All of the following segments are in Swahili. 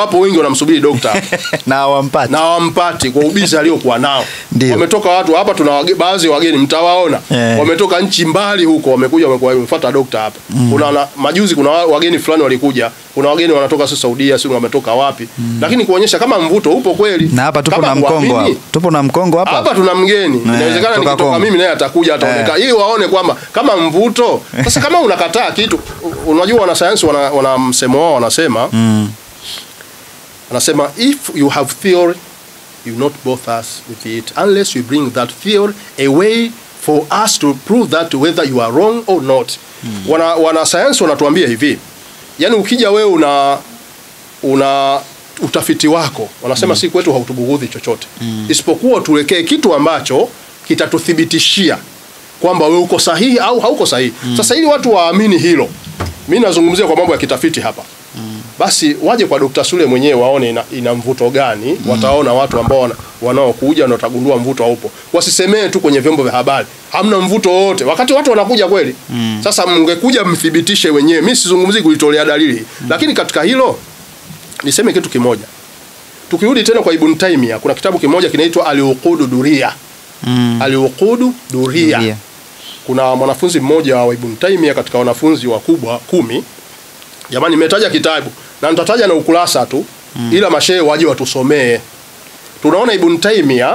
wapo wengi wanamsubiri dokta na hawampati na hawampati kwa ubizi aliokuwa nao. Ndio. Wametoka watu hapa, tuna wage- baadhi ya wageni mtawaona Eh. wametoka nchi mbali huko, wamekuja wamekuwa- wamefuata dokta hapa. Kuna na, majuzi kuna wa- wageni fulani walikuja, kuna wageni wanatoka si Saudia, si wametoka wapi, lakini kuonyesha kama mvuto upo kweli. na hapa tupo Kama na mkongo huamini, hapa tupo na mkongo hapa hapa tuna mgeni inawezekana kutoka nikitoka Kongo. mimi naye atakuja ataonekana ili waone kwamba kama mvuto sasa kama unakataa kitu u- unajua wanasayansi wana, wana msemo wao wanasema mm. anasema if you have theory you not bother us with it unless you bring that theory away for us to prove that whether you are wrong or not wana wanasayansi wanatuambia hivi yani ukija wewe una una utafiti wako wanasema si kwetu hautubughudhi chochote isipokuwa tuwekee kitu ambacho kitatuthibitishia kwamba wewe uko sahihi au hauko sahihi sasa ili watu waamini hilo mi nazungumzia kwa mambo ya kitafiti hapa basi waje kwa Dr. Sule mwenyewe waone ina, ina mvuto gani wataona watu ambao wana- wanaokuja na watagundua mvuto haupo wasisemee tu kwenye vyombo vya habari hamna mvuto wowote wakati watu wanakuja kweli sasa mngekuja mthibitishe wenyewe mi sizungumzii kulitolea dalili lakini katika hilo niseme kitu kimoja tukirudi tena kwa Ibn Taymiyyah kuna kitabu kimoja kinaitwa Al-Uqudu Duria Mm. Al-Uqudu Duria Duria. kuna mwanafunzi mmoja wa Ibn Taymiyyah katika wanafunzi wakubwa kumi jamani nimetaja kitabu na nitataja na ukurasa tu ila mashehe waje watusomee tunaona Ibn Taymiyyah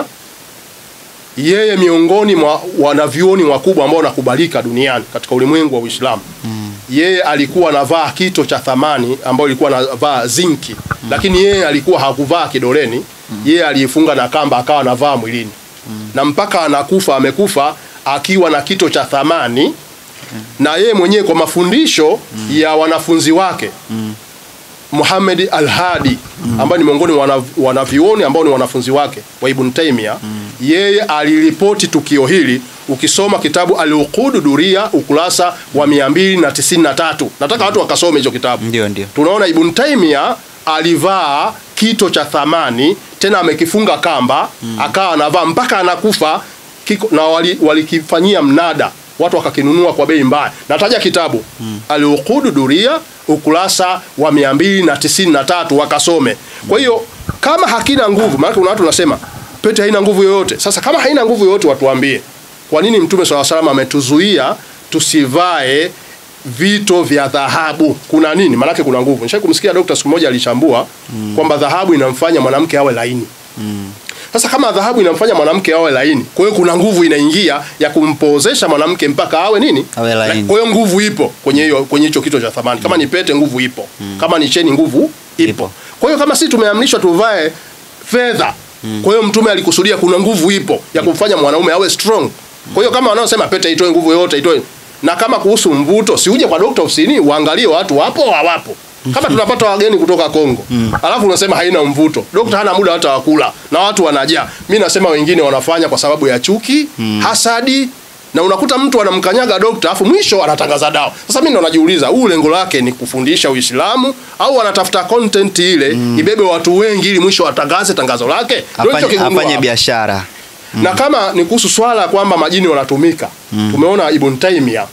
yeye miongoni mwa wanavyuoni wakubwa ambao wanakubalika duniani katika ulimwengu wa Uislamu yeye alikuwa anavaa kito cha thamani ambayo ilikuwa anavaa zinki lakini yeye alikuwa hakuvaa kidoleni yeye aliifunga na kamba akawa anavaa mwilini na mpaka anakufa amekufa akiwa na kito cha thamani na yeye mwenyewe kwa mafundisho ya wanafunzi wake Muhammad Al-Hadi ambaye ni miongoni mwa wana- wanavyuoni ambao ni wanafunzi wake wa Ibn Taymiyyah yeye aliripoti tukio hili ukisoma kitabu Al-Uqud Duria ukurasa wa 293 nataka watu wakasome hicho kitabu ndio ndio tunaona Ibn Taymiyyah alivaa kito cha thamani tena amekifunga kamba akawa anavaa mpaka anakufa kiko, na wali- walikifanyia mnada watu wakakinunua kwa bei mbaya nataja kitabu mm. Al-Uqud Duria ukurasa wa 293 wakasome kwa hiyo kama hakina nguvu maana kuna watu wanasema pete haina nguvu yoyote sasa kama haina nguvu yoyote watuambie kwa nini mtume swalla salam ametuzuia tusivae vito vya dhahabu kuna nini maanake kuna nguvu nishai kumsikia dokta siku moja alichambua kwamba dhahabu inamfanya mwanamke awe laini sasa kama dhahabu inamfanya mwanamke awe laini kwa hiyo kuna nguvu inaingia ya kumpozesha mwanamke mpaka awe nini Awe laini. kwa hiyo nguvu ipo kwenye hiyo kwenye hicho kito cha thamani kama ni pete nguvu ipo kama ni cheni nguvu ipo, Ipo. kwa hiyo kama sisi tumeamrishwa tuvae fedha kwa hiyo mtume alikusudia kuna nguvu ipo ya kumfanya mwanaume awe strong kwa hiyo kama wanaosema pete itoe nguvu yoyote itoe na kama kuhusu mvuto si uje kwa dokta ofisini uangalie watu wapo au hawapo kama tunapata wageni kutoka Kongo alafu unasema haina mvuto dokta hana muda hata wa kula na watu wanajaa mi nasema wengine wanafanya kwa sababu ya chuki hasadi na unakuta mtu anamkanyaga dokta afu mwisho anatangaza dawa sasa mi ndo najiuliza huu lengo lake ni kufundisha uislamu au anatafuta content ile ibebe watu wengi ili mwisho atangaze tangazo lake Ndio hicho afanye, kigundua afanye hapa. biashara na kama ni kuhusu swala kwamba majini wanatumika tumeona Ibn Taymiyyah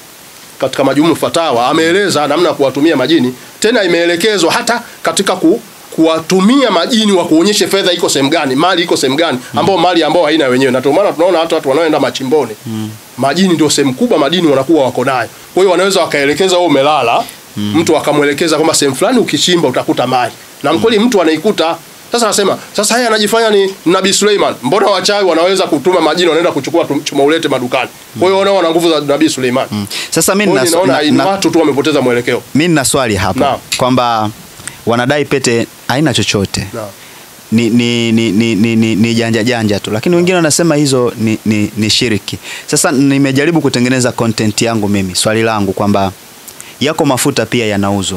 katika majumu fatawa ameeleza namna ya kuwatumia majini tena imeelekezwa hata katika ku, kuwatumia majini wa kuonyeshe fedha iko sehemu gani mali iko sehemu gani ambao mali ambao haina wenyewe na ndio maana tunaona hata watu wanaoenda machimboni majini ndio sehemu kubwa madini wanakuwa wako nayo kwa hiyo wanaweza wakaelekeza wewe umelala mtu akamwelekeza kwamba sehemu fulani ukichimba utakuta mali na mkweli mtu anaikuta sasa anasema sasa haya anajifanya ni Nabii Suleiman. Mbona wachawi wanaweza kutuma majini wanaenda kuchukua tum- chuma ulete madukani? Kwa hiyo wanaona wana nguvu za Nabii Suleiman. sasa mi Kwa hiyo nina- ninaona na- ni na- watu tu wamepoteza mwelekeo. mi nina swali hapo Naam. kwamba wanadai pete haina chochote Naam. ni, ni, ni, ni, ni, ni, ni janja janja tu lakini wengine wanasema hizo ni, ni, ni shiriki sasa nimejaribu kutengeneza content yangu mimi swali langu kwamba yako mafuta pia yanauzwa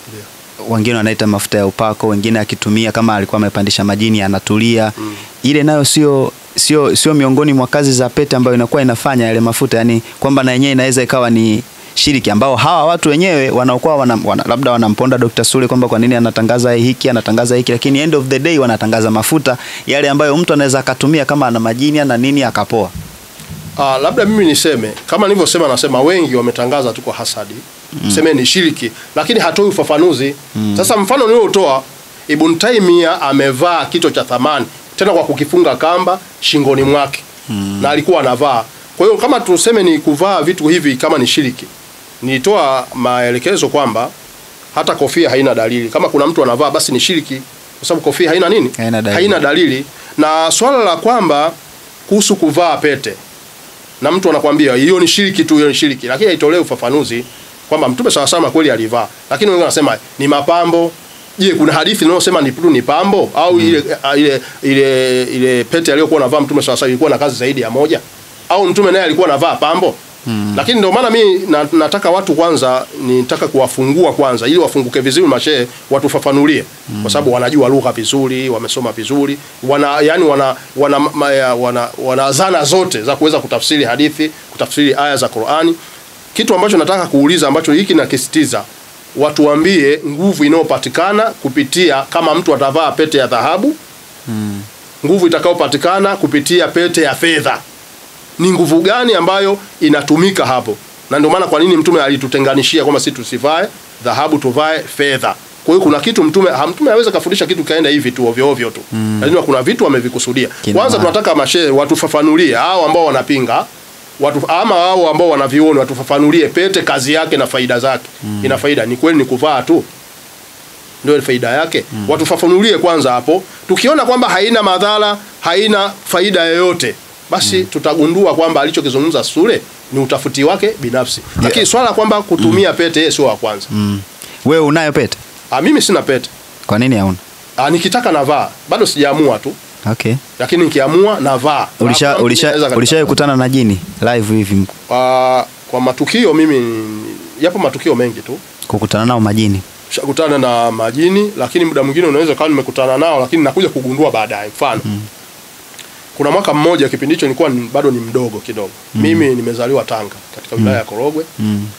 wengine wanaita mafuta ya upako wengine akitumia kama alikuwa amepandisha majini anatulia ile nayo sio sio sio miongoni mwa kazi za pete ambayo inakuwa inafanya yale mafuta yani kwamba na yenyewe inaweza ikawa ni shiriki ambao hawa watu wenyewe wanaokuwa wana, wana, labda wanamponda Dr. Sule kwamba kwa nini anatangaza hiki anatangaza hiki lakini end of the day wanatangaza mafuta yale ambayo mtu anaweza akatumia kama ana majini ana nini akapoa Ah, labda mimi niseme kama nilivyosema, nasema wengi wametangaza tu kwa hasadi mm. seme ni shiriki, lakini hatoi ufafanuzi. Sasa mfano niliotoa Ibn Taymiyyah amevaa kito cha thamani tena kwa kukifunga kamba shingoni mwake mm. na alikuwa anavaa. Kwa hiyo kama tuseme ni kuvaa vitu hivi kama ni shiriki, nilitoa maelekezo kwamba hata kofia haina dalili. Kama kuna mtu anavaa basi ni shiriki, kwa sababu kofia haina nini? Haina dalili. haina dalili. Na swala la kwamba kuhusu kuvaa pete na mtu anakwambia hiyo ni shiriki tu, hiyo ni shiriki, lakini haitolewi ufafanuzi kwamba Mtume sawa sawa kweli alivaa, lakini wengine wanasema ni mapambo. Je, kuna hadithi inayosema ni tu ni pambo au ile, ile ile ile pete aliyokuwa anavaa Mtume sawa sawa ilikuwa na kazi zaidi ya moja au Mtume naye alikuwa anavaa pambo? Lakini ndio maana mi na, nataka watu kwanza, nitaka kuwafungua kwanza, ili wafunguke vizuri mashehe, watufafanulie kwa sababu wanajua lugha vizuri, wamesoma vizuri, wana yani wana wana, ma, ya, wana, wana zana zote za kuweza kutafsiri hadithi, kutafsiri aya za Qur'ani. Kitu ambacho nataka kuuliza ambacho hiki nakisitiza, watuambie nguvu inayopatikana kupitia kama mtu atavaa pete ya dhahabu, nguvu itakayopatikana kupitia pete ya fedha ni nguvu gani ambayo inatumika hapo, na ndio maana kwa nini mtume alitutenganishia kwamba sisi tusivae dhahabu tuvae fedha. Kwa hiyo kuna kitu mtume ha- mtume aweza kafundisha kitu kaenda hivi tu ovyo ovyo tu mm. Lakini kuna vitu amevikusudia. Kina Kwanza maana. tunataka mashehe watufafanulie hao ambao wanapinga watu ama hao ambao wanavioni watufafanulie pete kazi yake na faida zake. Ina faida ni kweli ni kuvaa tu ndio faida yake mm. Watufafanulie kwanza hapo. Tukiona kwamba haina madhara, haina faida yoyote, basi tutagundua kwamba alichokizungumza Sule ni utafuti wake binafsi, lakini swala kwamba kutumia pete yeye sio wa kwanza. Mm. Wewe unayo pete? Ah, mimi sina pete. Kwa nini hauna? Ah, nikitaka navaa, bado sijaamua tu, Okay. lakini nikiamua navaa. Ulisha Hakuna mtu ulisha anaweza katika- ulishawahi kukutana na jini live hivi Ah, kwa matukio mimi yapo matukio mengi tu kukutana nao majini? shakutana na majini, lakini muda mwingine unaweza kawa nimekutana nao, lakini nakuja kugundua baadaye. Mfano kuna mwaka mmoja, kipindi hicho nilikuwa ni, bado ni mdogo kidogo mimi nimezaliwa Tanga katika wilaya ya Korogwe. Mm.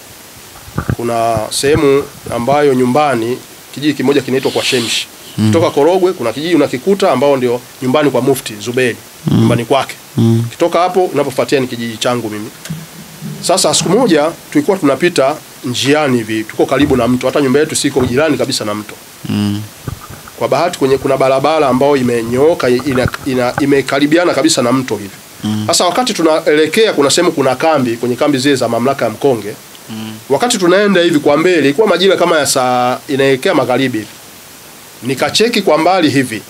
Kuna sehemu ambayo nyumbani kijiji kimoja kinaitwa kwa Shemshi kutoka Korogwe, kuna kijiji unakikuta ambao ndio nyumbani kwa Mufti Zuberi nyumbani kwake. Mm. Kitoka hapo unapofuatia ni kijiji changu mimi. Sasa siku moja tulikuwa tunapita njiani hivi, tuko karibu na mto, hata nyumba yetu siko jirani kabisa na mto. Mm. Kwa bahati kwenye kuna barabara ambayo imenyooka ina, ina, imekaribiana kabisa na mto hivi. Sasa wakati tunaelekea kuna sehemu kuna kambi, kwenye kambi zile za mamlaka ya Mkonge. Wakati tunaenda hivi kwa mbele, ilikuwa majira kama ya saa inaelekea magharibi hivi. Nikacheki kwa mbali hivi.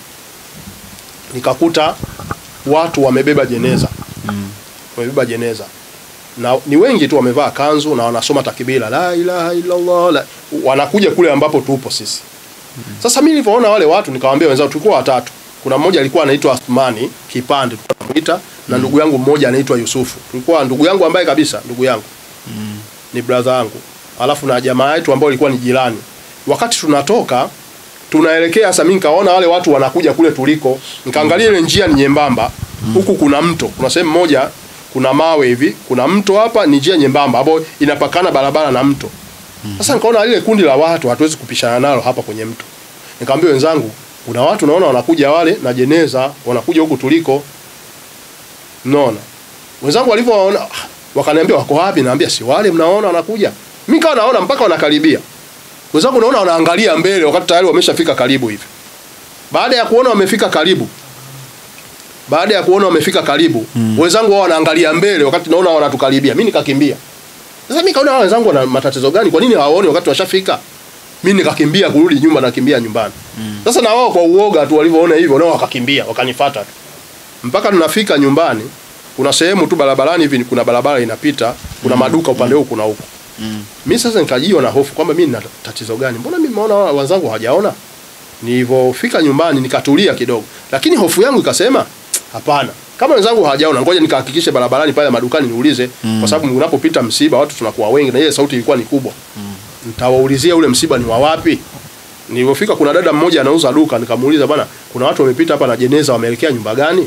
Nikakuta watu wamebeba jeneza. Wamebeba jeneza. Na ni wengi tu wamevaa kanzu na wanasoma takbira la ilaha illallah la, wanakuja kule ambapo tupo sisi. Sasa mimi nilipoona wale watu nikawaambia wenzangu tulikuwa watatu. Kuna mmoja alikuwa anaitwa Athmani Kipande tunamuita na ndugu yangu mmoja anaitwa Yusufu. Tulikuwa ndugu yangu ambaye kabisa ndugu yangu. Ni brother yangu. Alafu na jamaa yetu ambao ilikuwa ni jirani. Wakati tunatoka tunaelekea sasa, mimi nikaona wale watu wanakuja kule tuliko, nikaangalia ile njia ni nyembamba, huku kuna mto, kuna sehemu moja kuna mawe hivi, kuna mto hapa, ni njia nyembamba ambayo inapakana barabara na mto. Sasa nikaona lile kundi la watu hatuwezi kupishana nalo hapa kwenye mto. Nikamwambia wenzangu, kuna watu naona wanakuja wale na jeneza, wanakuja huku tuliko. Mnaona? Wenzangu walivyowaona ah, wakaniambia wako wapi? Naambia si wale mnaona wanakuja. Mimi kawa naona mpaka wanakaribia. Wenzangu naona wanaangalia mbele wakati tayari wameshafika karibu hivi. Baada ya kuona wamefika karibu, baada ya kuona wamefika karibu, wenzangu wao wanaangalia mbele wakati naona wanatukaribia. Mimi nikakimbia. Sasa mimi kaona hawa wenzangu wana matatizo gani? Kwa nini hawaoni wakati washafika? Mimi nikakimbia kurudi nyumba, nakimbia nyumbani. Sasa na wao kwa uoga tu walivyoona hivyo, nao wakakimbia, wakanifuata tu. Mpaka tunafika nyumbani, kuna sehemu tu barabarani hivi, kuna barabara inapita, kuna maduka upande huu, kuna huku. Mimi sasa nikajiwa na hofu kwamba mimi nina tatizo gani? Mbona mimi naona wenzangu hawajaona? Nilivyofika nyumbani nikatulia kidogo, lakini hofu yangu ikasema hapana, kama wenzangu hawajaona, ngoja nikahakikishe barabarani pale madukani niulize, kwa sababu unapopita msiba watu tunakuwa wengi na ile sauti ilikuwa ni kubwa. Nitawaulizia ule msiba ni wa wapi. Nilipofika kuna dada mmoja anauza duka, nikamuuliza bwana, kuna watu wamepita hapa na jeneza, wameelekea nyumba gani?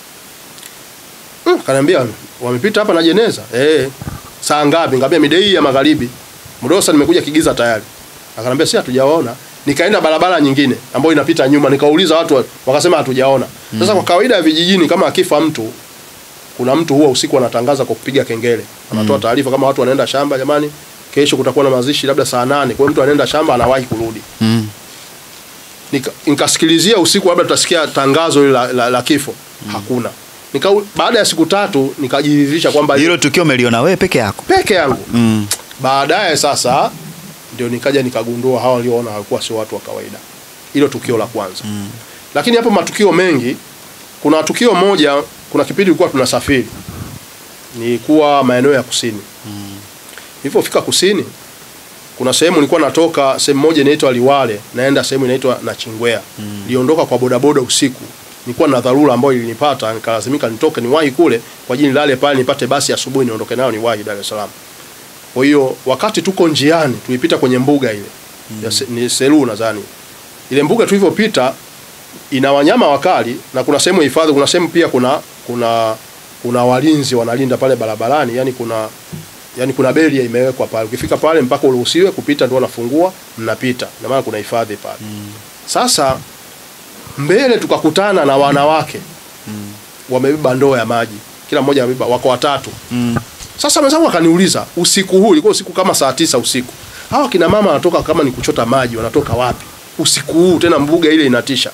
Mm, kaniambia wamepita hapa na jeneza. Eh, saa ngapi? Nikamwambia mida hii ya magharibi. Mdosa nimekuja Kigiza tayari. Akaniambia si hatujaona. Nikaenda barabara nyingine ambayo inapita nyuma, nikauliza watu wakasema hatujaona. Sasa kwa kawaida ya vijijini kama akifa mtu kuna mtu huwa usiku anatangaza kwa kupiga kengele. Anatoa taarifa kama watu wanaenda shamba, jamani, kesho kutakuwa na mazishi labda saa nane. Kwa hiyo mtu anaenda shamba anawahi kurudi. Mm. nika, nikasikilizia usiku labda tutasikia tangazo hili la, la, la kifo hakuna nika, baada ya siku tatu nikajiridhisha kwamba hilo tukio umeliona wewe peke yako peke yangu mm. baadaye sasa ndio nikaja nikagundua hawa walioona walikuwa sio watu wa kawaida hilo tukio la kwanza mm. lakini hapo matukio mengi kuna tukio moja kuna kipindi ilikuwa tunasafiri nilikuwa maeneo ya kusini mm. nilipofika kusini kuna sehemu nilikuwa natoka sehemu moja inaitwa Liwale naenda sehemu inaitwa Nachingwea mm. niliondoka kwa bodaboda usiku nilikuwa na dharura ambayo ilinipata nikalazimika nitoke niwahi kule kwa ajili nilale pale nipate basi asubuhi niondoke nayo niwahi Dar es Salaam kwa hiyo wakati tuko njiani tulipita kwenye mbuga ile mm. ya se, ni Selu nadhani ile mbuga tulivyopita ina wanyama wakali na kuna sehemu ya hifadhi kuna sehemu pia kuna kuna kuna walinzi wanalinda pale barabarani yani kuna yani kuna beria imewekwa pale ukifika pale mpaka uruhusiwe kupita ndio wanafungua mnapita na maana kuna hifadhi pale mm. sasa mbele tukakutana na wanawake mm. wamebeba ndoo ya maji kila mmoja amebeba wako watatu Mm. sasa mwenzangu akaniuliza usiku huu ilikuwa usiku kama saa tisa usiku hawa kina mama wanatoka kama ni kuchota maji wanatoka wapi usiku huu tena mbuga ile inatisha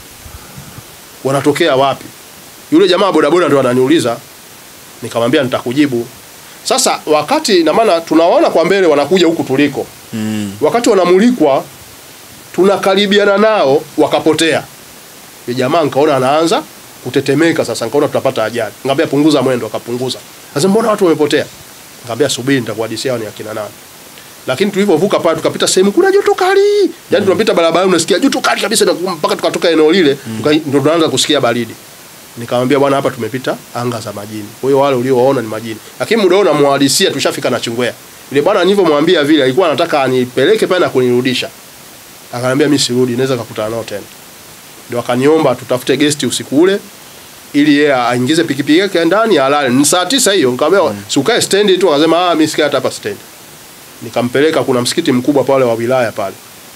wanatokea wapi yule jamaa wa bodaboda ndo ananiuliza nikamwambia nitakujibu sasa wakati na maana tunawaona kwa mbele wanakuja huku tuliko Mm. wakati wanamulikwa tunakaribiana nao wakapotea yule jamaa nikaona anaanza kutetemeka sasa nikaona tutapata ajali nikamwambia punguza mwendo akapunguza sasa mbona watu wamepotea nikamwambia subiri nitakuhadisia hao ni akina nani lakini tulivyovuka pale tukapita sehemu kuna joto kali yani tunapita barabarani unasikia joto kali kabisa na mpaka tukatoka eneo lile tuka- ndio tunaanza kusikia baridi nikamwambia bwana hapa tumepita anga za majini kwa hiyo wale uliowaona ni majini lakini muda huo namuhadisia tushafika na chungwea yule bwana nilivyomwambia vile alikuwa anataka anipeleke pale na kunirudisha akaniambia mimi sirudi naweza kukutana nao tena ndio akaniomba tutafute guest usiku ule ili yeye aingize pikipiki yake ndani alale ni saa tisa hiyo nikamwambia mm. si ukae stendi tu akasema ah mimi sikai hata hapa stendi nikampeleka kuna msikiti mkubwa pale wa wilaya pale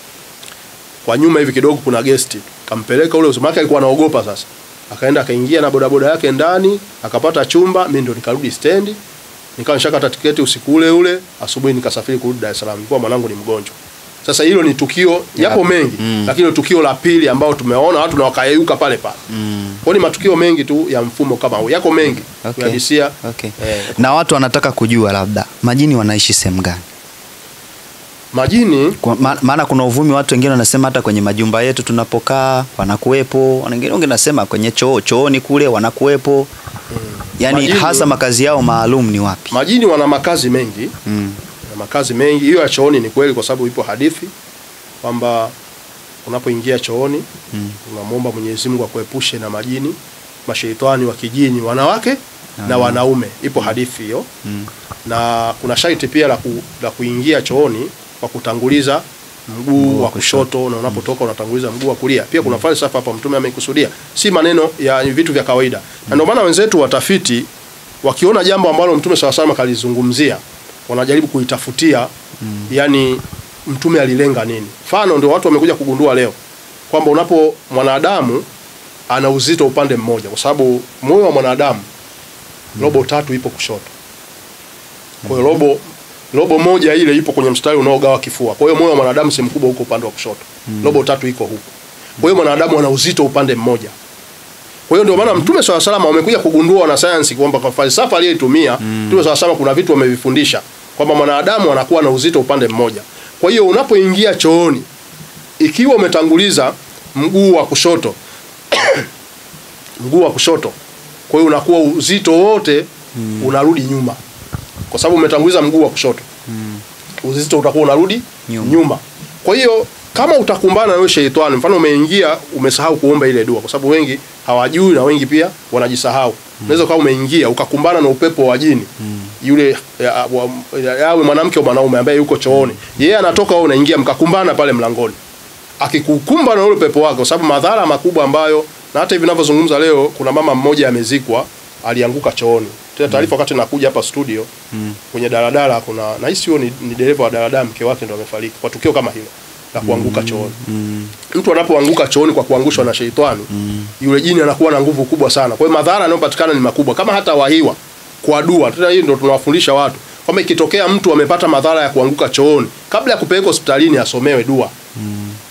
kwa nyuma hivi kidogo kuna gesti kampeleka ule usiku alikuwa anaogopa sasa akaenda akaingia na bodaboda yake ndani akapata chumba mimi ndo nikarudi stendi nikawa nishakata tiketi usiku ule ule asubuhi nikasafiri kurudi Dar es Salaam nilikuwa mwanangu ni mgonjwa sasa hilo ni tukio yapo mengi Mm. lakini ni tukio la pili ambao tumeona watu na wakayeyuka pale pale Mm. kwa ni matukio mengi tu ya mfumo kama huu yako mengi Okay. kuhadisia Okay. eh, na watu wanataka kujua labda majini wanaishi sehemu gani majini Kwa- ma- maana kuna uvumi watu wengine wanasema hata kwenye majumba yetu tunapokaa wanakuwepo wengine wengine wanasema kwenye choo chooni kule wanakuwepo yaani Majini- hasa makazi yao maalum ni wapi majini wana makazi mengi mm. na makazi mengi hiyo ya chooni ni kweli kwa sababu ipo hadithi kwamba unapoingia chooni Mm. unamwomba Mwenyezi Mungu akuepushe na majini masheitani wa kijini wanawake na wanaume ipo hadithi hiyo Mm. na kuna sharti pia la, ku, la kuingia chooni kwa kutanguliza mguu Mguu wa wa kushoto na unapotoka unatanguliza mguu wa kulia pia kuna falsafa hapa mtume ameikusudia si maneno ya ni vitu vya kawaida na ndio maana wenzetu watafiti wakiona jambo ambalo mtume sawa sawa kalizungumzia wanajaribu kuitafutia yani mtume alilenga nini mfano ndio watu wamekuja kugundua leo kwamba unapo mwanadamu ana uzito upande mmoja kwa sababu moyo wa mwanadamu robo tatu ipo kushoto kwa hiyo robo robo moja ile ipo kwenye mstari unaogawa kifua. Kwa hiyo moyo wa mwanadamu sehemu kubwa huko upande wa kushoto. Robo tatu iko huko. Kwa hiyo mwanadamu ana uzito upande mmoja. Kwa hiyo ndio maana Mtume swalla salama wamekuja kugundua na sayansi kwamba kwa falsafa aliyoitumia Mtume swalla salama kuna vitu wamevifundisha kwamba mwanadamu anakuwa na uzito upande mmoja. Kwa hiyo unapoingia chooni ikiwa umetanguliza mguu wa kushoto mguu wa kushoto kwa hiyo unakuwa uzito wote unarudi nyuma kwa sababu umetanguliza mguu wa kushoto uzito utakuwa unarudi Nyuma. nyuma, kwa hiyo kama utakumbana na wewe sheitani mfano umeingia umesahau kuomba ile dua kwa sababu wengi hawajui na wengi pia wanajisahau unaweza kama umeingia ukakumbana na upepo wa jini yule ya- wa- ya- yawe mwanamke au mwanaume ambaye yuko chooni yeye anatoka wewe unaingia mkakumbana pale mlangoni akikukumba na ule pepo wake, kwa sababu madhara makubwa ambayo na hata hivi ninavyozungumza leo, kuna mama mmoja amezikwa, alianguka chooni. Tena taarifa wakati nakuja hapa studio Mm. kwenye daladala, kuna nahisi huyo ni, ni dereva wa daladala, mke wake ndo amefariki kwa tukio kama hilo la kuanguka chooni. Mm. Mtu anapoanguka chooni kwa kuangushwa na sheitani, yule jini anakuwa na nguvu kubwa sana. Kwa hiyo madhara yanayopatikana ni makubwa, kama hata wahiwa kwa dua. Tena hii ndo tunawafundisha watu kwamba ikitokea mtu amepata madhara ya kuanguka chooni, kabla ya kupeleka hospitalini asomewe dua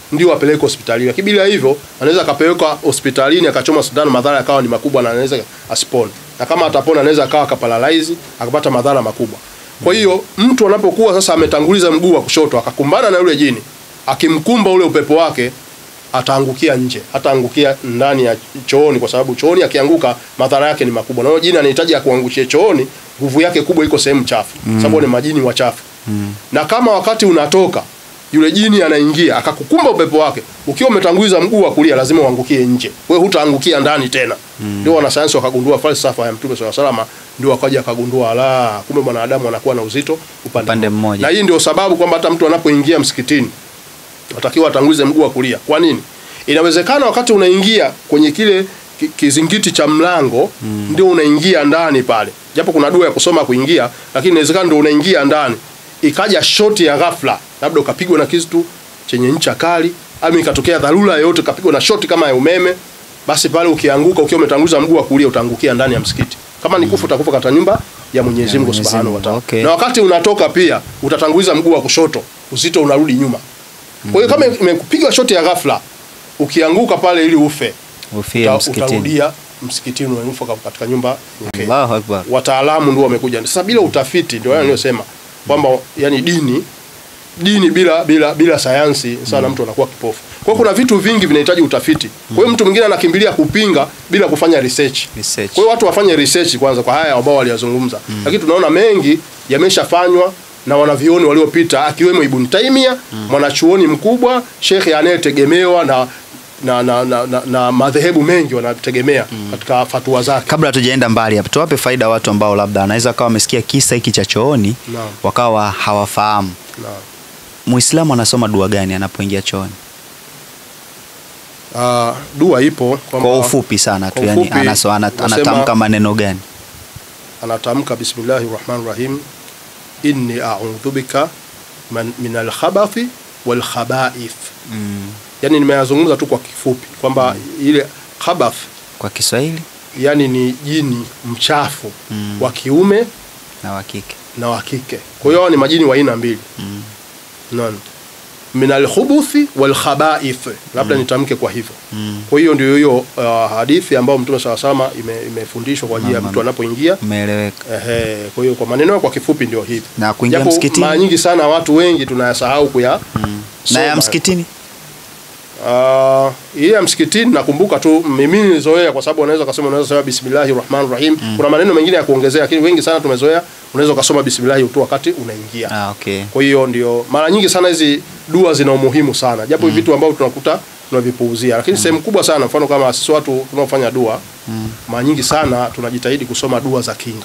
ndio apeleke hospitalini. Lakini bila hivyo anaweza akapelekwa hospitalini akachoma sindano, madhara yakawa ni makubwa na anaweza asipone, na kama atapona anaweza akawa akaparalyze akapata madhara makubwa. Kwa hiyo mtu anapokuwa sasa ametanguliza mguu wa kushoto akakumbana na yule jini, akimkumba ule upepo wake ataangukia nje, hataangukia ndani ya chooni, kwa sababu chooni akianguka madhara yake ni makubwa. Na huyo jini anahitaji akuangushie chooni, nguvu yake kubwa iko sehemu chafu, sababu ni majini wachafu. Na kama wakati unatoka yule jini anaingia akakukumba upepo wake, ukiwa umetanguliza mguu wa kulia, lazima uangukie nje, wewe hutaangukia ndani tena. Ndio wanasayansi wakagundua falsafa ya Mtume swalla salama, ndio wakaja akagundua la, kumbe mwanadamu anakuwa na uzito upande, Upande mmoja. Na hii ndio sababu kwamba hata mtu anapoingia msikitini atakiwa atangulize mguu wa kulia. Kwa nini? Inawezekana wakati unaingia kwenye kile ki- kizingiti cha mlango ndio unaingia ndani pale, japo kuna dua ya kusoma kuingia, lakini inawezekana ndio unaingia ndani, ikaja shoti ya ghafla, labda ukapigwa na kitu chenye ncha kali, au ikatokea dharura yoyote, ukapigwa na shoti kama ya umeme, basi pale ukianguka, ukiwa umetanguliza mguu wa kulia, utaangukia ndani ya msikiti. Kama ni kufa, utakufa katika nyumba ya Mwenyezi Mungu Mwenyezi Subhanahu wa Mungu, Ta'ala. okay. Na wakati unatoka pia utatanguliza mguu wa kushoto, uzito unarudi nyuma. Kwa hiyo kama imekupiga shoti ya ghafla, ukianguka pale ili ufe, Ufie uta, msikitini. utarudia msikitini unanufa katika nyumba nyingine. Allahu Akbar. Wataalamu ndio wamekuja. Sasa bila utafiti ndio mm. niliyosema kwamba yani dini dini bila bila bila sayansi sana mtu anakuwa kipofu. Kwa hiyo kuna vitu vingi vinahitaji utafiti. Kwa hiyo mtu mwingine anakimbilia kupinga bila kufanya research. Research. Kwa hiyo watu wafanye research kwanza kwa haya ambao waliyazungumza. Lakini tunaona mengi yameshafanywa na wanavyuoni waliopita akiwemo Ibn Taymiyyah, mwanachuoni mkubwa, shekhe anayetegemewa na na, na, na, na, na madhehebu mengi wanategemea katika fatua zake. Kabla hatujaenda mbali hapa, tuwape faida watu ambao labda wanaweza kawa wamesikia kisa hiki cha chooni Naam. wakawa hawafahamu. Naam. Muislamu anasoma dua gani anapoingia chooni? Ah, dua ipo kwamba Kwa ufupi sana tu, kwa yani ufupi, anaso, ana, nasema- anatamka maneno gani? anatamka bismillahi rahmani rahim inni audhu bika man- min alkhabathi walkhabaith. Mm. Yani nimeyazungumza tu kwa kifupi kwamba ile khabath Kwa Kiswahili yani ni jini mchafu Mm. wa kiume na wa kike. na wa kike. Kwa hiyo hao ni majini wa aina mbili. Mm. Naam. Min alkhubuthi walkhabaith. Labda nitamke kwa hivyo. Mm. Kwa hiyo ndio hiyo uh, hadithi ambayo Mtume SAW salama ime, imefundishwa kwa ajili ya Naam. mtu anapoingia Umeeleweka. Ehe, kwa hiyo kwa maneno kwa kifupi ndio hivi. Na kuingia Japo msikitini? mara nyingi sana watu wengi tunayasahau kuya Mm. Na ya soma. msikitini? Ah, ile ya msikitini nakumbuka tu mimi nilizoea kwa sababu unaweza kusema unaweza kusema bismillahir rahmanir rahim. Kuna maneno mengine ya kuongezea lakini wengi sana tumezoea unaweza ukasoma bismillah tu wakati unaingia. Ah, okay. Kwa hiyo ndio mara nyingi sana hizi dua zina umuhimu sana. Japo hivi vitu ambavyo tunakuta tunavipuuzia. Lakini sehemu kubwa sana mfano kama sisi watu tunaofanya dua Mm. mara nyingi sana tunajitahidi kusoma dua za kinga.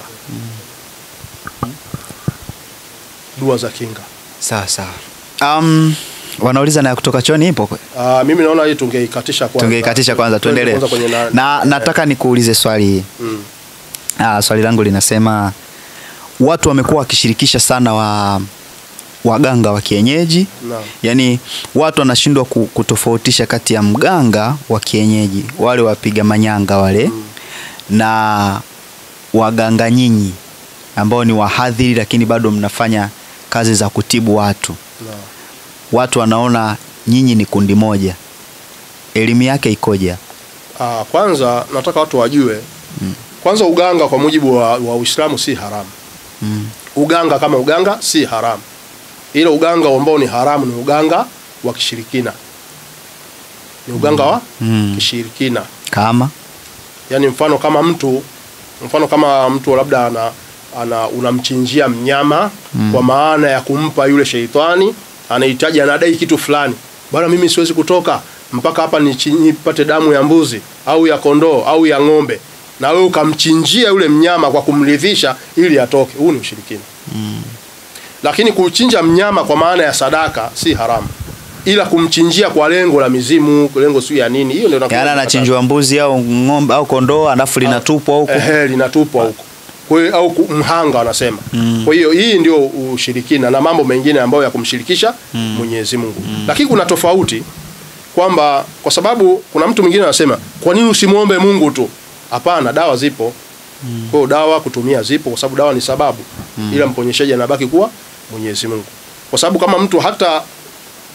Dua za kinga. Sawa sawa. Um, wanauliza na ya kutoka chooni ipo kwe? Ah, mimi naona hii tungeikatisha kwanza. Tungeikatisha kwanza Twende tuendelee. kwanza kwenye na, Na nataka nikuulize swali hii. mm, Ah, swali langu linasema watu wamekuwa wakishirikisha sana wa waganga wa kienyeji naam. yaani watu wanashindwa ku- kutofautisha kati ya mganga wa kienyeji wale wapiga manyanga wale Mm. na waganga nyinyi ambao ni wahadhiri lakini bado mnafanya kazi za kutibu watu Naam. watu wanaona nyinyi ni kundi moja elimu yake ikoje Ah, kwanza nataka watu wajue kwanza uganga kwa mujibu wa, wa Uislamu si haramu. mm. Uganga kama uganga si haramu, ila uganga ambao ni haramu ni uganga wa kishirikina, ni uganga wa Mm. kishirikina. kama Yaani mfano kama mtu mfano kama mtu labda ana, ana unamchinjia mnyama Mm. kwa maana ya kumpa yule sheitani anahitaji anadai kitu fulani, bwana, mimi siwezi kutoka mpaka hapa nichi- nipate damu ya mbuzi au ya kondoo au ya ng'ombe, na wewe ukamchinjia yule mnyama kwa kumridhisha ili atoke, huu ni ushirikina. Lakini kuchinja mnyama kwa maana ya sadaka si haramu, ila kumchinjia kwa lengo la mizimu, lengo sio ya nini, hiyo ndio inakuwa yaani ni anachinjwa mbuzi au ng'ombe au kondoo alafu linatupwa huko Ehe, linatupwa huko. Kwa hiyo au ku- mhanga wanasema. Kwa hiyo hii ndio ushirikina na mambo mengine ambayo ya kumshirikisha Mwenyezi Mungu. Lakini kuna tofauti kwamba kwa sababu kuna mtu mwingine anasema kwa nini usimwombe Mungu tu? Hapana, dawa zipo. Kwa hiyo dawa kutumia zipo kwa sababu dawa ni sababu. Ila mponyeshaji anabaki kuwa Mwenyezi Mungu. Kwa sababu kama mtu hata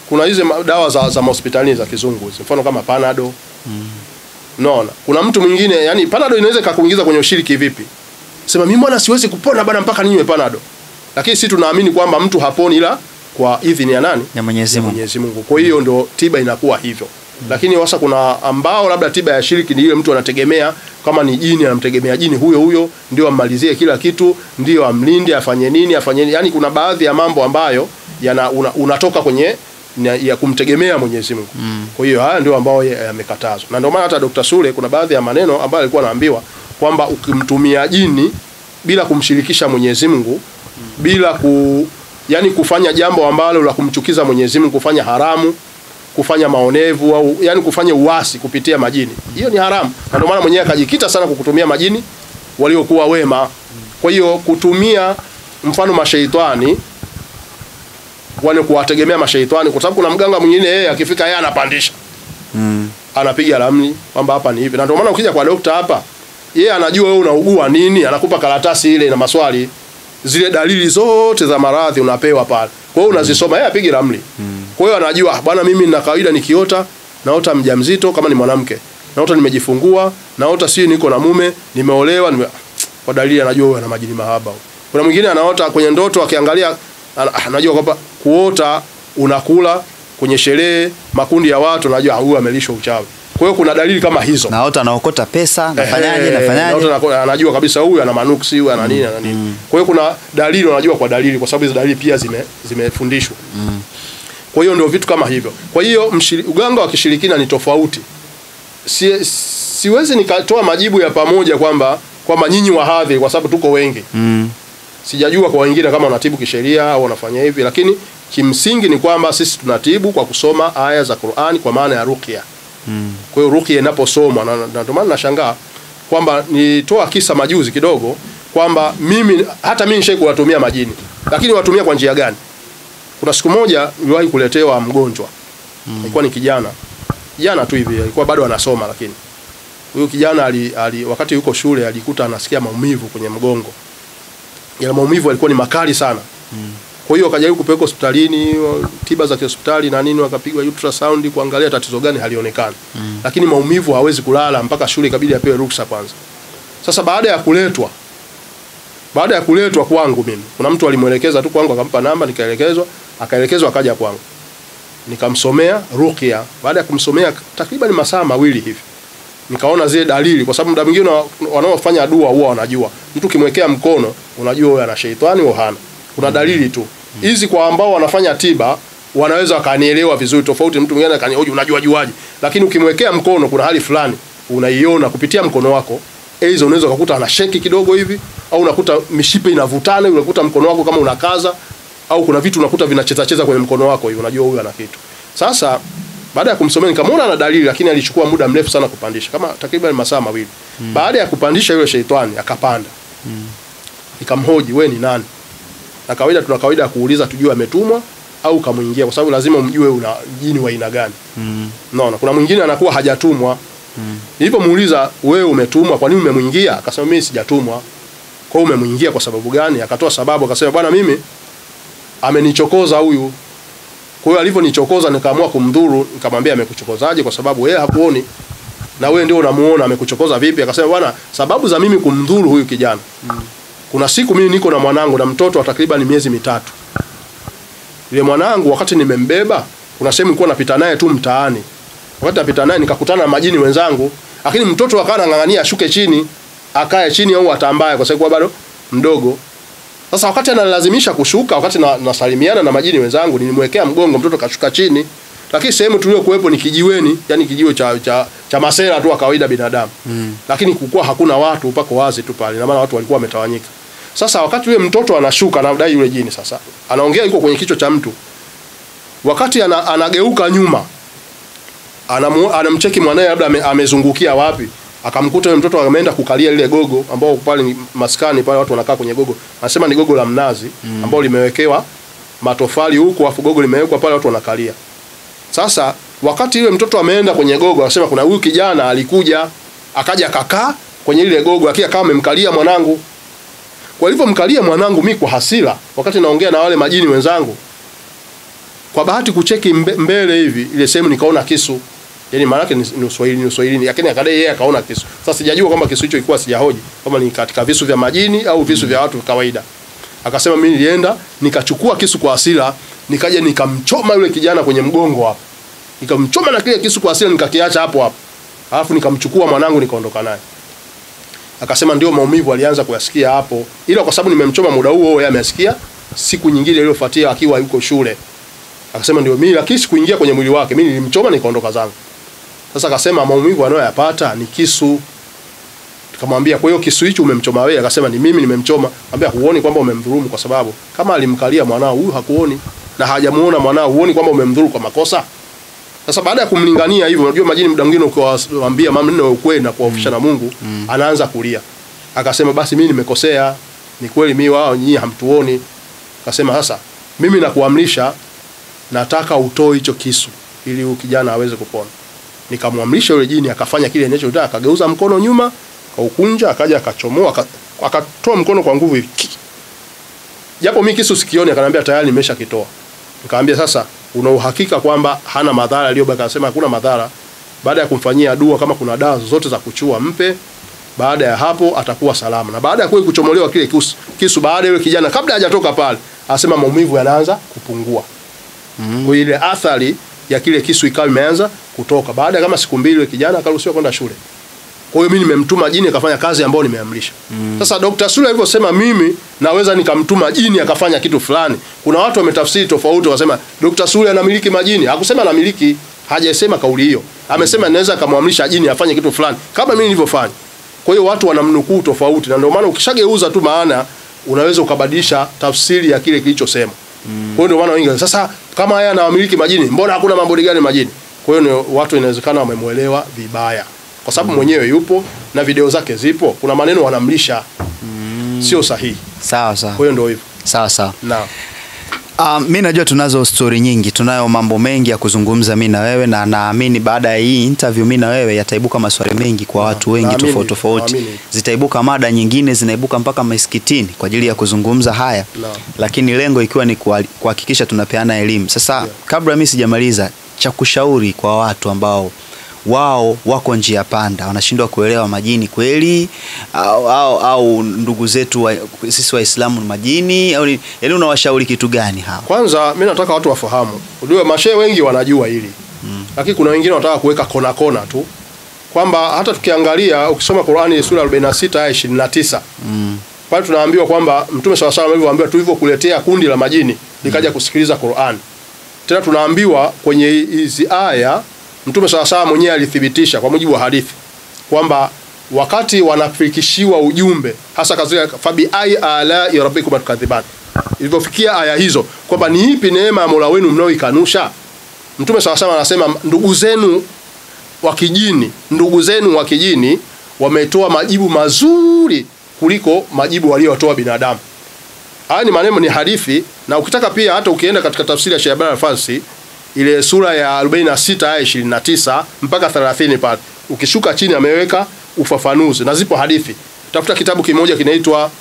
kuna hizi ma- dawa za, za mahospitalini za kizungu hizi, mfano kama panado unaona kuna mtu mwingine yani panado inaweza ikakuingiza kwenye ushiriki vipi sema mimi bwana siwezi kupona bwana mpaka ninywe panado lakini sisi tunaamini kwamba mtu haponi ila kwa idhini ya nani ya Mwenyezi Mungu. Mwenyezi Mungu. Kwa hiyo ndo tiba inakuwa hivyo. Lakini sasa kuna ambao labda tiba ya shiriki ni ile mtu anategemea kama ni jini anamtegemea jini huyo huyo ndio ammalizie kila kitu, ndio amlinde, afanye nini, afanye nini. Yaani kuna baadhi ya mambo ambayo yana una, unatoka kwenye na- ya kumtegemea Mwenyezi Mungu. Kwa hiyo haya ndio ambao ya- yamekatazwa. Na ndio maana hata Dr. Sule kuna baadhi ya maneno ambayo alikuwa anaambiwa kwamba ukimtumia jini bila kumshirikisha Mwenyezi Mungu bila ku yani kufanya jambo ambalo la kumchukiza Mwenyezi Mungu, kufanya haramu, kufanya maonevu au yani kufanya uasi kupitia majini, hiyo ni haramu. Na ndio maana mwenyewe akajikita sana kukutumia majini waliokuwa wema. Kwa hiyo kutumia mfano mashaitani wale kuwategemea mashaitani, kwa sababu kuna mganga mwingine yeye akifika yeye anapandisha Mm. anapiga ramli kwamba hapa ni hivi, na ndio maana ukija kwa dokta hapa, yeye anajua wewe unaugua nini, anakupa karatasi ile na maswali, zile dalili zote za maradhi unapewa pale. Kwa hiyo unazisoma, yeye apige ramli. Kwa hiyo anajua "Ah, bwana, mimi nina kawaida nikiota, naota mjamzito kama ni mwanamke, naota nimejifungua, naota si niko na mume, nimeolewa, nime... kwa dalili anajua huyu ana majini mahaba. huyu. Kuna mwingine anaota kwenye ndoto akiangalia, ana- ah, anajua kwamba kuota unakula kwenye sherehe, makundi ya watu, anajua ah, huyu amelishwa uchawi. Kwa hiyo kuna dalili kama hizo. Naota naokota pesa, nafanyaje, Ehe, nafanyaje? naota nako- anajua kabisa huyu ana manuksi, huyu ana nini, ana nini. Kwa hiyo kuna dalili unajua kwa dalili, kwa sababu hizo dalili pia zime zimefundishwa. Kwa hiyo ndio vitu kama hivyo. Kwa hiyo mshiri- uganga wa kishirikina ni tofauti. Si, siwezi nikatoa majibu ya pamoja kwamba kwamba nyinyi wahadhiri kwa sababu tuko wengi. Mm. Sijajua kwa wengine kama wanatibu kisheria au wanafanya hivi, lakini kimsingi ni kwamba sisi tunatibu kwa kusoma aya za Qur'ani kwa maana ya ruqya. Mm. Kwa hiyo ruqya inaposomwa na na ndio maana nashangaa kwamba nitoa kisa majuzi kidogo kwamba mimi hata mimi nishai kuwatumia majini, lakini watumia kwa njia gani? Kuna siku moja niliwahi kuletewa mgonjwa alikuwa ni kijana kijana tu hivi, alikuwa bado anasoma, lakini huyu kijana ali, ali, wakati yuko shule alikuta anasikia maumivu kwenye mgongo. Yale maumivu yalikuwa ni makali sana. Kwa hiyo akajaribu kupelekwa hospitalini, wa- tiba za kihospitali na nini, wakapigwa ultrasound kuangalia tatizo gani, halionekani. Lakini maumivu hawezi kulala mpaka shule ikabidi apewe ruksa kwanza. Sasa baada ya kuletwa baada ya kuletwa kwangu mimi, kuna mtu alimwelekeza tu kwangu, akampa namba, nikaelekezwa, akaelekezwa, akaja kwangu, nikamsomea ruqya. Baada ya kumsomea takriban masaa mawili hivi, nikaona zile dalili, kwa sababu muda mwingine wa- wanaofanya dua huwa wanajua mtu ukimwekea mkono unajua huyo ana sheitani au hana. Kuna dalili tu hizi. Kwa ambao wanafanya tiba wanaweza wakanielewa vizuri, tofauti mtu mwingine akani "Oje, unajua juaje? Lakini ukimwekea mkono, kuna hali fulani unaiona kupitia mkono wako, aidha unaweza kukuta ana sheki kidogo hivi, au unakuta mishipe inavutana, unakuta mkono wako kama unakaza, au kuna vitu unakuta vinacheza cheza kwenye mkono wako hivi, unajua huyu ana kitu. Sasa baada ya kumsomea nikamwona ana dalili, lakini alichukua muda mrefu sana kupandisha, kama takriban masaa mawili. Baada ya kupandisha yule sheitani akapanda, nikamhoji we ni nani? Na kawaida tuna kawaida ya kuuliza tujue ametumwa au kamwingia, kwa sababu lazima umjue una jini wa aina gani. Mm. Unaona, kuna mwingine anakuwa hajatumwa. Nilipomuuliza wewe umetumwa, kwa nini umemwingia? Akasema mimi sijatumwa. Kwa hiyo umemwingia kwa sababu gani? Akatoa sababu, akasema bwana, mimi amenichokoza huyu. Kwa hiyo alivyonichokoza nikaamua kumdhuru, nikamwambia amekuchokozaje? Kwa sababu wewe hakuoni na wewe ndio unamuona amekuchokoza vipi? Akasema bwana, sababu za mimi kumdhuru huyu kijana. Kuna siku mimi niko na mwanangu na mtoto wa takriban miezi mitatu. Yule mwanangu wakati nimembeba, kuna sehemu nilikuwa napita naye tu mtaani. Wakati napita naye nikakutana na majini wenzangu, lakini mtoto akawa anang'ang'ania ashuke chini, akae chini au atambaye kwa sababu bado mdogo. Sasa wakati analazimisha kushuka, wakati na, nasalimiana na majini wenzangu, nilimwekea mgongo mtoto kashuka chini. Lakini sehemu tuliokuwepo ni kijiweni, yani kijiwe cha, cha, cha masera tu wa kawaida binadamu. Mm. Lakini kulikuwa hakuna watu, pako wazi tu pale, na maana watu walikuwa wametawanyika. Sasa wakati yule mtoto anashuka, anadai yule jini sasa, anaongea yuko kwenye kichwa cha mtu, wakati ana, anageuka nyuma anamu, anamcheki mwanae labda ame, amezungukia wapi, akamkuta yule mtoto ameenda kukalia lile gogo ambao pale ni maskani pale watu wanakaa kwenye gogo, anasema ni gogo la mnazi ambao limewekewa matofali huko, afu gogo limewekwa pale watu wanakalia. Sasa wakati yule mtoto ameenda kwenye gogo, anasema kuna huyu kijana alikuja akaja akakaa kwenye ile gogo, akia kama amemkalia mwanangu. Kwa hivyo mkalia mwanangu, mi kwa hasira, wakati naongea na wale majini wenzangu, kwa bahati kucheki mbe, mbele hivi ile sehemu nikaona kisu yani maana yake ni ni Uswahili ni Uswahili lakini akadai yeye akaona kisu sasa sijajua kwamba kisu hicho ilikuwa sijahoji kama ni katika visu vya majini au visu vya watu kawaida akasema mimi nilienda nikachukua kisu kwa hasira nikaja nikamchoma yule kijana kwenye mgongo hapo nikamchoma na kile kisu kwa hasira nikakiacha hapo hapo alafu nikamchukua mwanangu nikaondoka naye akasema ndio maumivu alianza kuyasikia hapo ila kwa sababu nimemchoma muda huo yeye amesikia siku nyingine iliyofuatia akiwa yuko shule akasema ndio mimi lakini sikuingia kwenye mwili wake mimi nilimchoma nikaondoka zangu sasa akasema maumivu anayoyapata ni kisu tukamwambia kwa hiyo kisu hicho umemchoma wewe akasema ni mimi nimemchoma ambia huoni kwamba umemdhulumu kwa sababu kama alimkalia mwanao huyu hakuoni na hajamuona mwanao huoni kwamba umemdhuru kwa makosa sasa baada ya kumlingania hivyo unajua majini muda mwingine ukiwaambia maneno ya ukweli na kuwaofisha na Mungu anaanza kulia akasema basi mimi nimekosea ni kweli mimi wao nyinyi hamtuoni akasema sasa mimi nakuamrisha nataka utoe hicho kisu ili huyu kijana aweze kupona nikamwamrisha yule jini akafanya kile ninachotaka akageuza mkono nyuma akaukunja akaja akachomoa aka- akatoa mkono kwa nguvu hivi Ki! japo mimi kisu sikioni akaniambia tayari nimeshakitoa nikamwambia sasa una uhakika kwamba hana madhara aliyobaki akasema hakuna madhara baada ya kumfanyia dua kama kuna dawa zote za kuchua mpe baada ya hapo atakuwa salama na baada ya kweli kuchomolewa kile kisu, kisu baada ya yule kijana kabla hajatoka pale asema maumivu yanaanza kupungua mm. kwa ile athari ya kile kisu ikawa imeanza kutoka baada ya kama siku mbili yule kijana akaruhusiwa kwenda shule kwa hiyo mimi nimemtuma jini akafanya kazi ambayo nimeamrisha. Mm. Sasa Dr. Sule alivyosema mimi naweza nikamtuma jini akafanya kitu fulani. Kuna watu wametafsiri tofauti wasema Dr. Sule anamiliki majini. Hakusema anamiliki, hajasema kauli hiyo. Amesema naweza akamwamrisha jini afanye kitu fulani kama mimi nilivyofanya. Kwa hiyo watu wanamnukuu tofauti na ndio maana ukishageuza tu maana unaweza ukabadilisha tafsiri ya kile kilichosema. Mm. Kwa hiyo ndio maana wengi sasa kama haya anawamiliki majini, mbona hakuna mambo gani majini? Kwa hiyo ni watu inawezekana wamemuelewa vibaya kwa sababu mwenyewe yupo na video zake zipo, kuna maneno wanamlisha sio sahihi. sawa sawa Kwa hiyo ndio hivyo. sawa sawa Na Uh, mi najua tunazo stori nyingi, tunayo mambo mengi ya kuzungumza mi na wewe, na naamini baada ya hii interview mi na wewe yataibuka maswali mengi kwa watu wengi naamini, tofauti tofauti, naamini. zitaibuka mada nyingine, zinaibuka mpaka misikitini kwa ajili ya kuzungumza haya Naam. lakini lengo ikiwa ni kuhali- kuhakikisha tunapeana elimu. Sasa Yeah. kabla mi sijamaliza, cha kushauri kwa watu ambao wao wako njia panda, wanashindwa kuelewa majini kweli au, au, au ndugu zetu wa, sisi Waislamu ni majini au ni- yaani unawashauri kitu gani hawa? kwanza mimi nataka watu wafahamu. Unajua mashehe wengi wanajua hili. Lakini kuna wengine wanataka kuweka kona kona tu. Kwamba hata tukiangalia ukisoma Qur'ani sura 46 aya 29 Mm. pale tunaambiwa kwamba Mtume swalla salam alivyoambiwa tulivyokuletea kundi la majini likaja kusikiliza Qur'an. Tena tunaambiwa kwenye hizi aya Mtume swalla salam mwenyewe alithibitisha kwa mujibu wa hadithi kwamba wakati wanafikishiwa ujumbe hasa katika fabi ai ala ya rabbikum tukadhiban ilivyofikia aya hizo kwamba ni ipi neema ya Mola wenu mnaoikanusha Mtume swalla salam anasema ndugu zenu wa kijini, ndugu zenu wa kijini wametoa majibu mazuri kuliko majibu waliotoa binadamu. Haya ni maneno, ni hadithi, na ukitaka pia hata ukienda katika tafsiri ya Shayban al-Farsi ile sura ya 46 aya 29 mpaka 30 pale, ukishuka chini ameweka ufafanuzi na zipo hadithi. Tafuta kitabu kimoja kinaitwa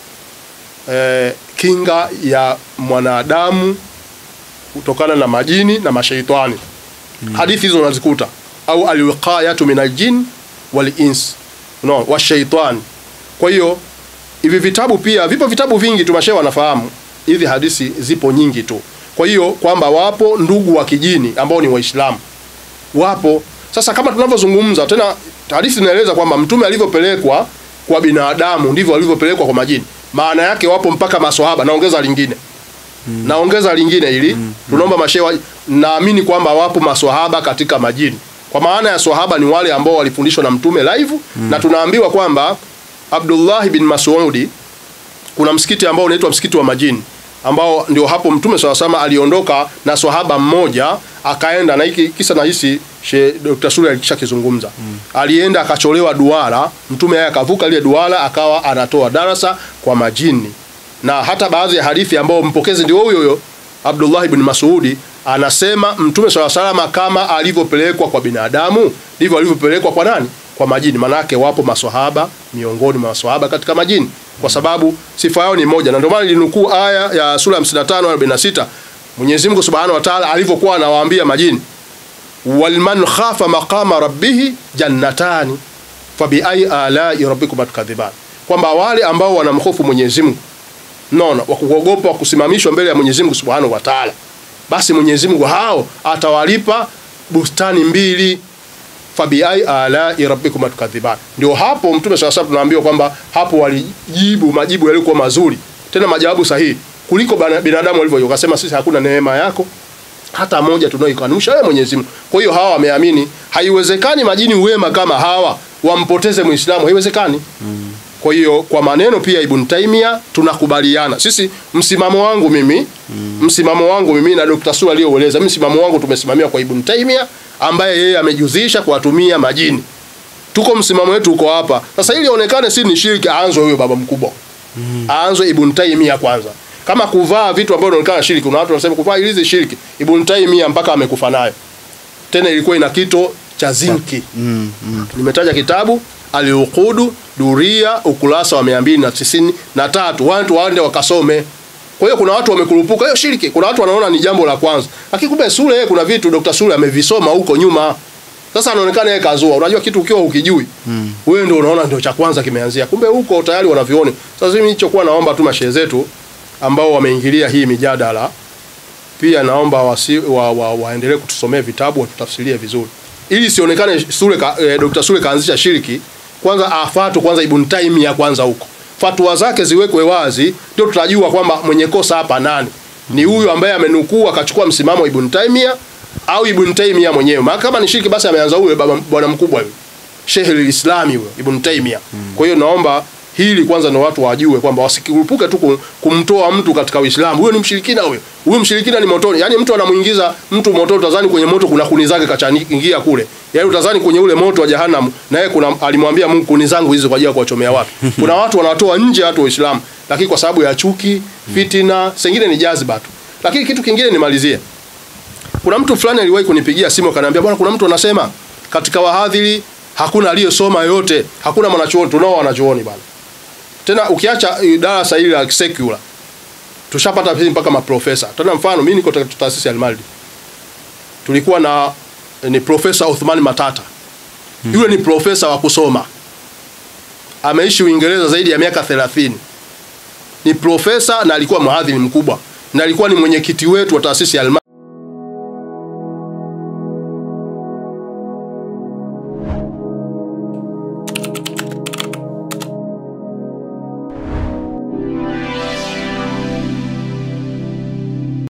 eh, kinga ya mwanadamu kutokana na majini na mashaitani hadithi hizo unazikuta au alwiqayatu min aljin wal ins no washaitan kwa hiyo hivi vitabu pia vipo vitabu vingi tu mashehe wanafahamu hizi hadithi zipo nyingi tu kwa hiyo kwamba wapo ndugu wa kijini ambao ni waislamu wapo sasa kama tunavyozungumza tena hadithi inaeleza kwamba mtume alivyopelekwa kwa binadamu ndivyo alivyopelekwa kwa majini maana yake wapo mpaka maswahaba naongeza lingine naongeza lingine ili tunaomba mashehe wa- naamini kwamba wapo maswahaba katika majini kwa maana ya swahaba ni wale ambao walifundishwa na mtume live na tunaambiwa kwamba Abdullah bin Mas'udi kuna msikiti ambao unaitwa msikiti wa majini ambao ndio hapo mtume swalla sama aliondoka na swahaba mmoja akaenda na hiki kisa na hisi she Dr. Sule alishakizungumza alienda akacholewa duara mtume yeye akavuka ile duara akawa anatoa darasa kwa majini na hata baadhi ya hadithi ambao mpokezi ndio huyo huyo Abdullah ibn Mas'udi anasema mtume swalla salama kama alivyopelekwa kwa binadamu ndivyo alivyopelekwa kwa nani kwa majini manake wapo maswahaba miongoni mwa maswahaba katika majini kwa sababu sifa yao ni moja na ndio maana nilinukuu aya ya sura ya 55 46 Mwenyezi Mungu Subhanahu wa Ta'ala alivyokuwa anawaambia majini walman khafa maqama rabbihi jannatani fabi ai alai rabbikuma tukadhiban, kwamba wale ambao wanamhofu Mwenyezi Mungu nono wa kuogopa kusimamishwa mbele ya Mwenyezi Mungu Subhanahu wa Ta'ala, basi Mwenyezi Mungu hao atawalipa bustani mbili fabi ai alai rabbikuma tukadhiban. Ndio hapo Mtume swalla salam tunaambiwa kwamba hapo walijibu majibu yaliokuwa mazuri, tena majawabu sahihi kuliko bana- binadamu walivyo. Wakasema sisi hakuna neema yako hata moja tunaoikanusha wewe Mwenyezi Mungu. Kwa hiyo hawa wameamini, haiwezekani majini wema kama hawa wampoteze Muislamu, haiwezekani. Kwa hiyo kwa maneno pia Ibn Taymiyyah tunakubaliana sisi. Msimamo wangu mimi msimamo wangu mimi na Dr. Sula aliyoueleza, mimi msimamo wangu tumesimamia kwa Ibn Taymiyyah ambaye yeye amejuzisha kuwatumia majini. Tuko msimamo wetu uko hapa sasa, ili ionekane si ni shirki, aanzwe huyo baba mkubwa aanzwe Ibn Taymiyyah kwanza. Kama kuvaa vitu ambavyo inaonekana shirki, kuna watu wanasema kuvaa hizi shirki. Ibn Taymiyyah mpaka amekufa nayo, tena ilikuwa ina kito cha zinki. Mm, mm. Nimetaja kitabu Al-Uqudu Duria ukurasa wa 293 watu waende wakasome. Kwa hiyo kuna watu wamekurupuka hiyo shirki, kuna watu wanaona ni jambo la kwanza, lakini kumbe Sule yeye kuna vitu Dr. Sule amevisoma huko nyuma. Sasa anaonekana yeye kazua. Unajua kitu ukiwa ukijui Mm. wewe ndio unaona ndio cha kwanza kimeanzia, kumbe huko tayari wanaviona. Sasa mimi nilichokuwa naomba tu mashehe zetu ambao wameingilia hii mijadala pia naomba wasi, wa, wa, waendelee kutusomea vitabu watutafsirie vizuri ili sionekane Sule ka, eh, Dr. Sule kaanzisha shiriki. Kwanza afatu kwanza Ibn Taymiyyah kwanza huko fatwa zake ziwekwe wazi, ndio tutajua kwamba mwenye kosa hapa nani ni huyu ambaye amenukuu akachukua msimamo wa Ibn Taymiyyah au Ibn Taymiyyah mwenyewe. Maana kama ni shiriki basi ameanza huyo baba bwana mkubwa huyo Sheikh al-Islami huyo Ibn Taymiyyah. Kwa hiyo naomba hili kwanza na watu wajue kwamba wasikurupuke tu kum- kumtoa mtu katika Uislamu. Huyo ni mshirikina huyo. Huyo mshirikina ni motoni. Yaani mtu anamuingiza mtu moto utazani kwenye moto kuna kuni zake kachaingia kule. Yaani utazani kwenye ule moto wa jahannam na yeye kuna alimwambia Mungu kuni zangu hizi kwa ajili ya kuwachomea watu. Kuna watu wanatoa nje watu wa Uislamu lakini kwa sababu ya chuki, fitina, sengine ni jaziba tu. Lakini kitu kingine nimalizie. Kuna mtu fulani aliwahi kunipigia simu akaniambia, bwana, kuna mtu anasema katika wahadhiri hakuna aliyesoma yote, hakuna mwanachuoni. Tunao wanachuoni bwana. Tena ukiacha eh, darasa hili la secular, tushapata hizi mpaka maprofesa. Tena mfano mimi niko katika taasisi ya Almaldi, tulikuwa na eh, ni profesa Uthman Matata. Yule ni profesa wa kusoma, ameishi Uingereza zaidi ya miaka 30 ni profesa na alikuwa mhadhiri mkubwa na alikuwa ni mwenyekiti wetu wa taasisi ya Almaldi